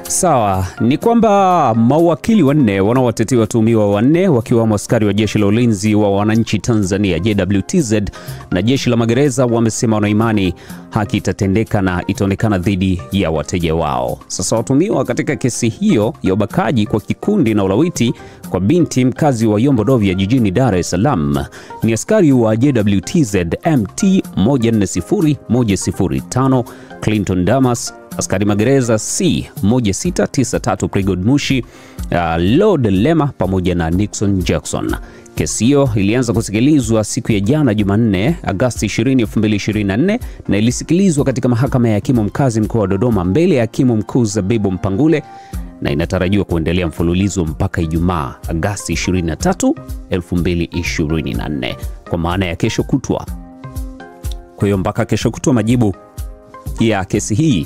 Sawa, ni kwamba mawakili wanne wanaowatetea watuhumiwa wanne wakiwemo askari wa jeshi la ulinzi wa wananchi Tanzania JWTZ na jeshi la magereza wamesema wanaimani haki itatendeka na itaonekana dhidi ya wateja wao. Sasa watuhumiwa katika kesi hiyo ya ubakaji kwa kikundi na ulawiti kwa binti mkazi wa Yombo Dovya jijini Dar es Salaam ni askari wa JWTZ MT 140105 Clinton Damas askari magereza C 1693 Prigod Mushi, uh, Lord Lema pamoja na Nixon Jackson. Kesi hiyo ilianza kusikilizwa siku ya jana Jumanne, Agosti 20, 2024 na ilisikilizwa katika mahakama ya hakimu mkazi mkoa wa Dodoma mbele ya hakimu mkuu Zabibu Mpangule na inatarajiwa kuendelea mfululizo mpaka Ijumaa Agosti 23, 2024 kwa maana ya kesho kutwa. Kwa hiyo mpaka kesho kutwa majibu ya kesi hii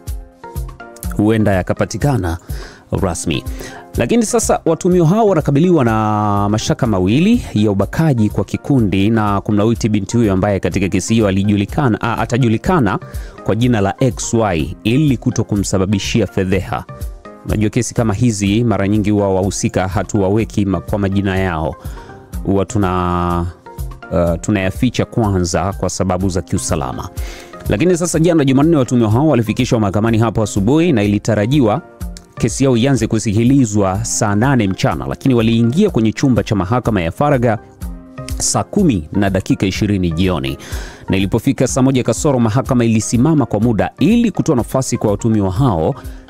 huenda yakapatikana rasmi. Lakini sasa watuhumiwa hao wanakabiliwa na mashtaka mawili ya ubakaji kwa kikundi na kumlawiti binti huyo ambaye katika kesi hiyo alijulikana, a, atajulikana kwa jina la XY ili kuto kumsababishia fedheha. Unajua kesi kama hizi mara nyingi huwa wahusika hatuwaweki kwa majina yao, huwa tuna uh, tunayaficha kwanza kwa sababu za kiusalama. Lakini sasa jana Jumanne, watuhumiwa hao walifikishwa mahakamani hapo asubuhi na ilitarajiwa kesi yao ianze kusikilizwa saa nane mchana, lakini waliingia kwenye chumba cha mahakama ya faragha saa kumi na dakika 20 jioni, na ilipofika saa moja kasoro mahakama ilisimama kwa muda ili kutoa nafasi kwa watuhumiwa hao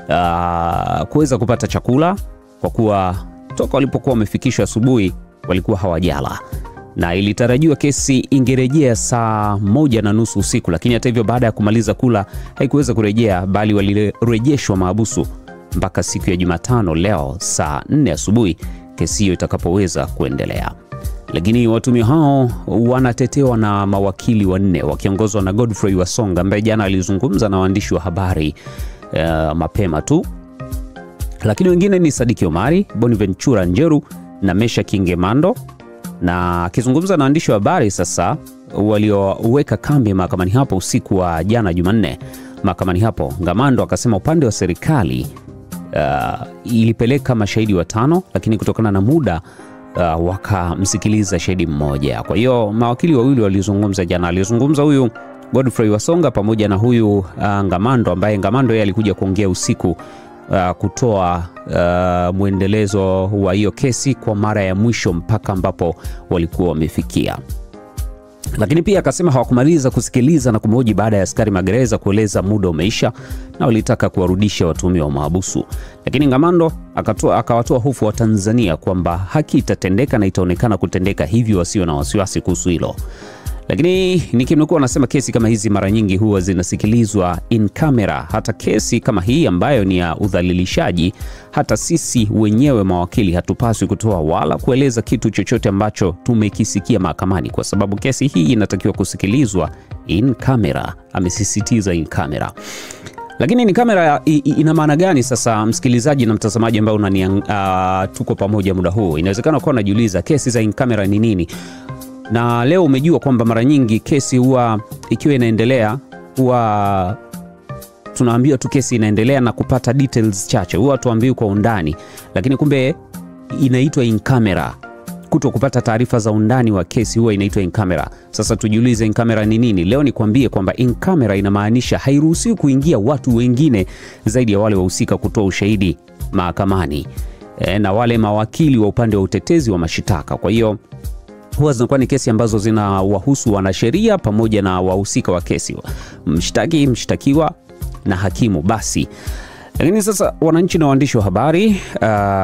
uh, kuweza kupata chakula kwa kuwa toka walipokuwa wamefikishwa asubuhi walikuwa hawajala na ilitarajiwa kesi ingerejea saa moja na nusu usiku, lakini hata hivyo baada ya kumaliza kula haikuweza kurejea, bali walirejeshwa maabusu mpaka siku ya Jumatano leo saa nne asubuhi kesi hiyo itakapoweza kuendelea. Lakini watuhumiwa hao wanatetewa na mawakili wanne wakiongozwa na Godfrey Wasonga ambaye jana alizungumza na waandishi wa habari uh, mapema tu, lakini wengine ni Sadiki Omari, Bonaventura Njeru na Mesha Kingemando na akizungumza na waandishi wa habari sasa walioweka kambi mahakamani hapo usiku wa jana Jumanne mahakamani hapo, Ngamando akasema upande wa serikali uh, ilipeleka mashahidi watano, lakini kutokana na muda uh, wakamsikiliza shahidi mmoja. Kwa hiyo mawakili wawili walizungumza jana, alizungumza huyu Godfrey Wasonga pamoja na huyu uh, Ngamando ambaye Ngamando yeye alikuja kuongea usiku Uh, kutoa uh, mwendelezo wa hiyo kesi kwa mara ya mwisho mpaka ambapo walikuwa wamefikia, lakini pia akasema hawakumaliza kusikiliza na kumhoji baada ya askari magereza kueleza muda umeisha na walitaka kuwarudisha watuhumiwa wa mahabusu. Lakini Ngamando akawatoa hofu wa Tanzania kwamba haki itatendeka na itaonekana kutendeka, hivyo wasio na wasiwasi kuhusu hilo lakini nikimnukuu anasema kesi kama hizi mara nyingi huwa zinasikilizwa in camera. Hata kesi kama hii ambayo ni ya udhalilishaji, hata sisi wenyewe mawakili hatupaswi kutoa wala kueleza kitu chochote ambacho tumekisikia mahakamani, kwa sababu kesi hii inatakiwa kusikilizwa in camera, amesisitiza in camera. Lakini ni kamera ina maana gani sasa, msikilizaji na mtazamaji ambao unani uh, tuko pamoja muda huu, inawezekana kuwa unajiuliza kesi za in camera ni nini? na leo umejua kwamba mara nyingi kesi huwa ikiwa inaendelea huwa tunaambiwa tu kesi inaendelea na kupata details chache, huwa tuambiwi kwa undani, lakini kumbe inaitwa in camera. Kuto kupata taarifa za undani wa kesi huwa inaitwa in camera. Sasa tujiulize in camera ni nini? Leo nikwambie kwamba in camera inamaanisha hairuhusiwi kuingia watu wengine zaidi ya wale wahusika kutoa ushahidi mahakamani, e, na wale mawakili wa upande wa utetezi wa mashitaka. Kwa hiyo huwa zinakuwa ni kesi ambazo zinawahusu wanasheria pamoja na wahusika wa kesi, mshtaki, mshtakiwa na hakimu. Basi lakini sasa wananchi na waandishi wa habari uh,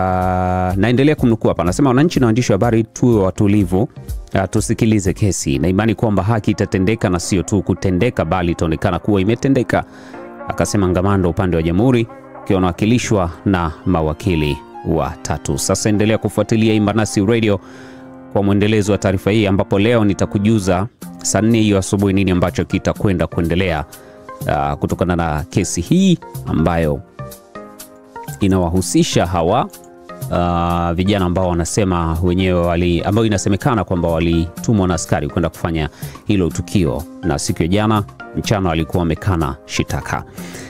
naendelea kumnukuu hapa, anasema wananchi na waandishi wa habari tuwe watulivu, uh, tusikilize kesi na imani kwamba haki itatendeka na sio tu kutendeka, bali itaonekana kuwa imetendeka, akasema Ngamando upande wa jamhuri ukiwa unawakilishwa na mawakili watatu. Sasa endelea kufuatilia Imbanasi Radio kwa mwendelezo wa taarifa hii ambapo leo nitakujuza saa nne hiyo asubuhi nini ambacho kitakwenda kuendelea uh, kutokana na kesi hii ambayo inawahusisha hawa uh, vijana ambao wanasema wenyewe wali, ambao inasemekana kwamba walitumwa na askari kwenda kufanya hilo tukio, na siku ya jana mchana walikuwa wamekana shitaka.